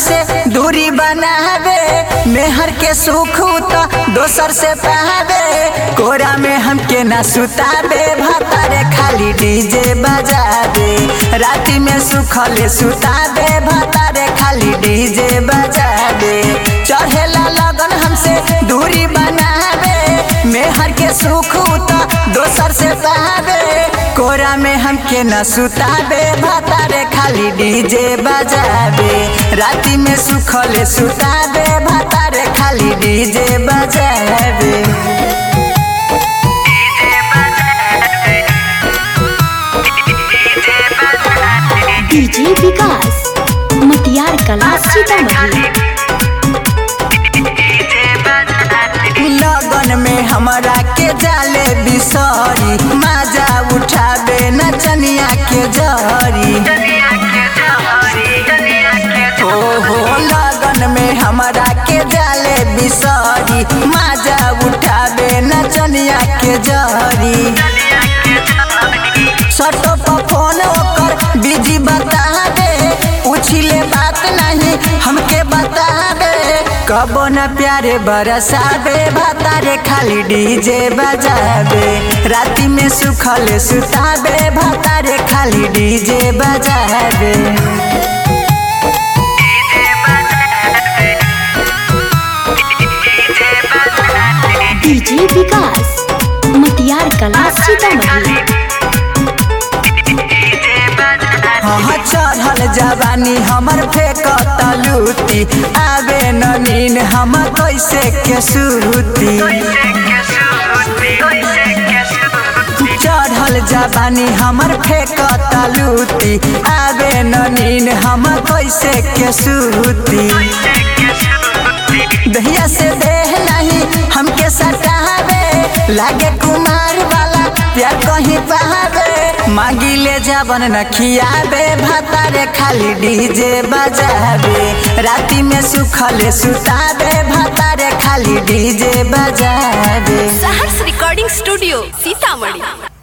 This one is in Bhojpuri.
हमसे दूरी बनावे मेहर के सुख तो दोसर से पावे कोरा में हमके ना सुतावे भतारे खाली डीजे बजावे राती में सुखले सुतावे भतारे खाली डीजे बजावे चढ़ेला लगन हमसे दूरी बनावे मेहर के सुख तो दोसर से पावे कोरा में हमके न सुतावे भतारे खाली डीजे बजावे राती में सुखले सुतावे भतारे खाली डीजे बजावे डीजे विकास मटियार कला सीतामढ़ी लगन में हमरा के जाले बिसरी माजा उठावे नचनिया के जरी ओहो लगन में हमरा के जाले बिसरी माजा उठावे नचनिया के जरी सटो पर फोन ओकर बिजी बतावे उछिले बात नहीं हमके बतावे कबो न प्यारे बरसावे भतारे खाली डीजे बजावे राती में सुखले सुतावे भतारे खाली डीजे बजावे डीजे विकास मटियार कला सीतामढ़ी हाँ चढ़ल जवानी हमर फेंकत लूटी आवे न नीन हम कैसे के सूती चढ़ल जवानी हमर फेंकत लूटी आवे न नीन हम कैसे के सूती दहिया से देह नहीं हमके सटावे लागे कुमार वाला प्यार कहीं पावे मांगी ले जावन न खियावे भतारे खाली डीजे बजावे राती में सुखले सुतावे भतारे खाली डीजे बजावे सहर्ष रिकॉर्डिंग स्टूडियो सीतामढ़ी